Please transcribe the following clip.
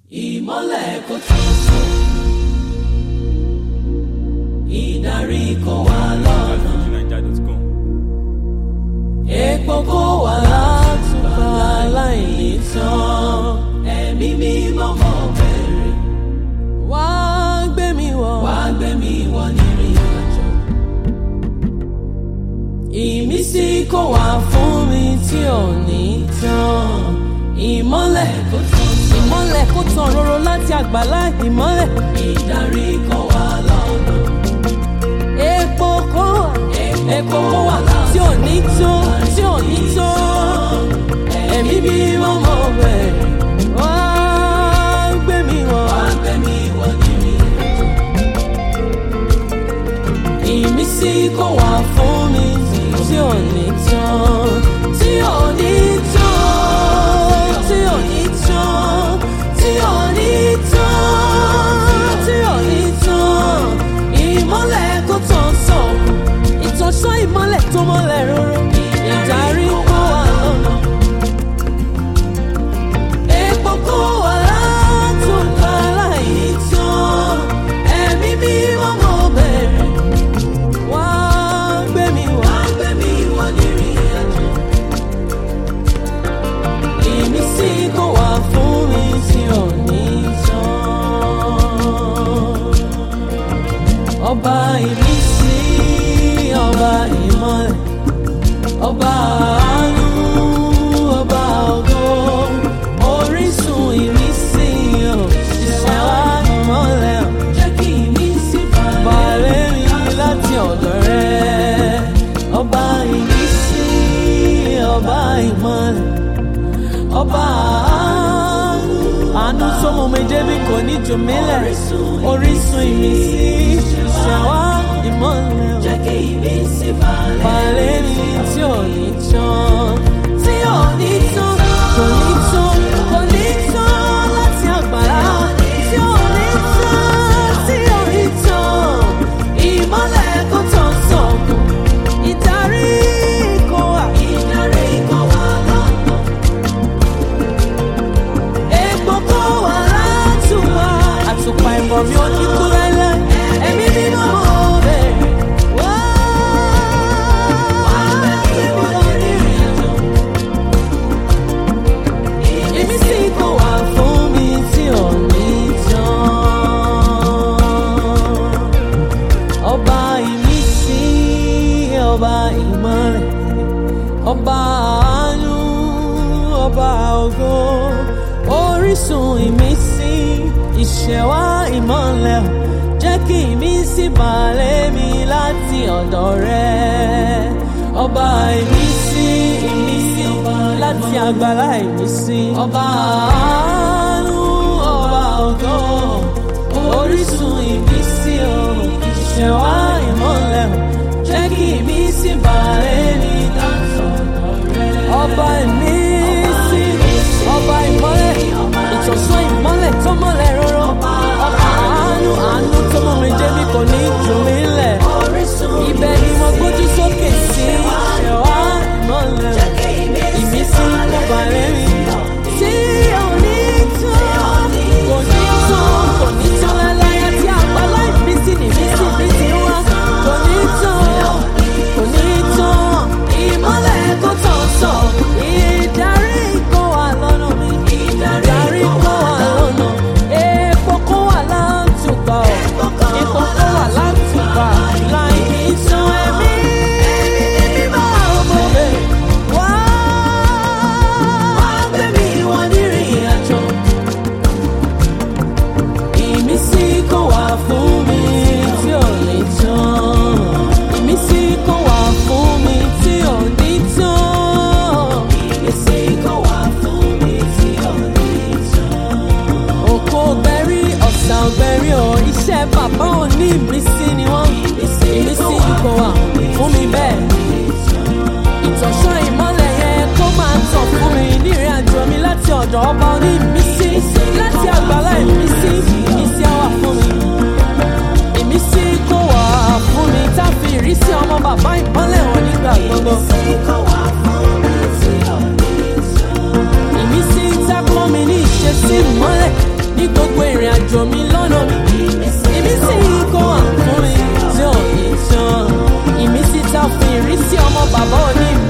ìmọ́lẹ̀ kò tán sọ ìdarí kò wá lọ́nà FujiNiger.com. epo kò wá látúbà láìní tán ẹ̀mí mímọ́ mọ́ bẹ̀rẹ̀ wá gbé mi wọ̀ wá gbé mi wọ̀ nírìn àjò ìmísí kò wá fún mi tí ò ní tán ìmọ́lẹ̀ kò tán sọ ìmọ́lẹ̀ kò tán roro láti àgbàlá ìmọ́lẹ̀ ìdarí kò wá lọ́nà epo kò wá epo kò wá tí ò ní tó tí ò ní tó ẹ̀mí bí wọ́n mọ̀ bẹ́ẹ̀ wá gbé mi wọ̀ wá gbé mi wọ̀ nírìn àjò ìmísí kò wá fún mi tí ò ní tán tí ò ní tán tí ò ní tán tí ò ní tán tí ò ní tán ìmọ́lẹ̀ kò tán sàn ìtọ́sọ́ ìmọ́lẹ̀ tó mọ́lẹ̀ róró ìdarí kò wá lọ́nà epo kò wá látòkà láì tán ẹ̀mí bí wọ́n mọ̀ bẹ̀rẹ̀ wá gbé mi wá gbé mi wá nírìn àjò ìmísí kò wá fún mi tí ò ní tán ọba ìmísí ọba ìmọ́lẹ̀ ọba àánú ọba ògo orísun ìmísí ò ṣiṣẹ́ wá ìmọ́lẹ̀ ò jẹ́ kí ìmísí balẹ̀ mi láti ọ̀dọ̀ rẹ ọba ìmísí ọba ìmọ́lẹ̀ ọba àánú àánú sọmọ méje bí kò ní jù mí lẹ̀ orísun ìmísí ṣàwá ìmọ́lẹ̀ jẹ́ kí ìmísí balẹ̀ ní tí ò ní tán tí ò ní tán kò ní tán kò ní tán láti àgbàlá tí ò ní tán tí ò ní tán ìmọ́lẹ̀ kò tán sọ̀kùn ìdarí kò wà ìdarí kò wà lọ́nà epo kò wà látùwà àtùpà ìmọ̀ mi ò ní kú láíláí ẹ̀mí nínú ọ̀rẹ́ wá wá lórí ìrìnàjò ìmísí kò wà fún mi tí ò ní tán ọba ìmísí ọba ìmọ̀lẹ̀ ọba àánú ọba ògo orísun ìmísí ìṣẹ̀wá ìmọ̀lẹ̀ jẹ́ kí ìmísí balẹ̀ mi láti ọ̀dọ̀ rẹ ọba ìmísí ìmísí láti àgbàlá ìmísí ọba àánú ọba ògo orísun ìmísí o ìṣẹ̀wá ìmọ̀lẹ̀ jẹ́ kí ìmísí balẹ̀ mi láti ọ̀dọ̀ rẹ ọba ìmísí ọba ìmọ́lẹ̀ ìtọ̀sán ìmọ́lẹ̀ tó mọ́lẹ̀ rọ́rọ́ ọba àánú àánú tó mọ́ mi jẹ́ bí kò ní jù mí lẹ̀ ibẹ̀ ni mo gbójú sókè sí ṣẹ̀wá ìmọ́lẹ̀ ìmísí kò balẹ̀ mi tí ò ní tán kò ní tán kò ní tán láláyà tí àgbàlá ìmísí nìmísí mi ti wá kò ní tán kò ní tán ìmọ́lẹ̀ kò tán sọ ìdarí kò wà lọ́nà mi ìdarí kò wà lọ́nà epo kò wà látùgbà ọ̀ epo kò wà látùgbà láì ní tán ẹ̀mí mímọ́ ọmọ rẹ̀ wá gbé mi wọ nírìn àjò ìmísí kò wá fún mi tí ò ní tán ìmísí kò wá fún mi tí ò ní tán ìmísí kò wá fún mi tí ò ní tán. òkò gbẹ̀rí ọ̀sà ọ̀gbẹ̀rí ọ̀ iṣẹ́ bàbá ò ní ìmísí ni wọ́n ìmísí kò wá fún mi bẹ́ẹ̀ ìtọ̀sán ìmọ́lẹ̀ yẹn kó máa tàn fún mi nírìn àjò mi láti ọ̀dọ̀ ọba oní ìmísí láti àgbàlá ìmísí ìmísí á wà fún mi. ìmísí kó wà fún mi tá a fi ìrísí ọmọ bàbá ìmọ́lẹ̀ wọn nígbà gbogbo. ìmísí tá a kọ́ mi ní ìṣesí ìmọ́lẹ̀ ní òjò mi lọ́nà mi ìmísí ikọ̀ àfún mi tí ò ní tán ìmísí ta fún ìrísí ọmọ bàbá òní mi.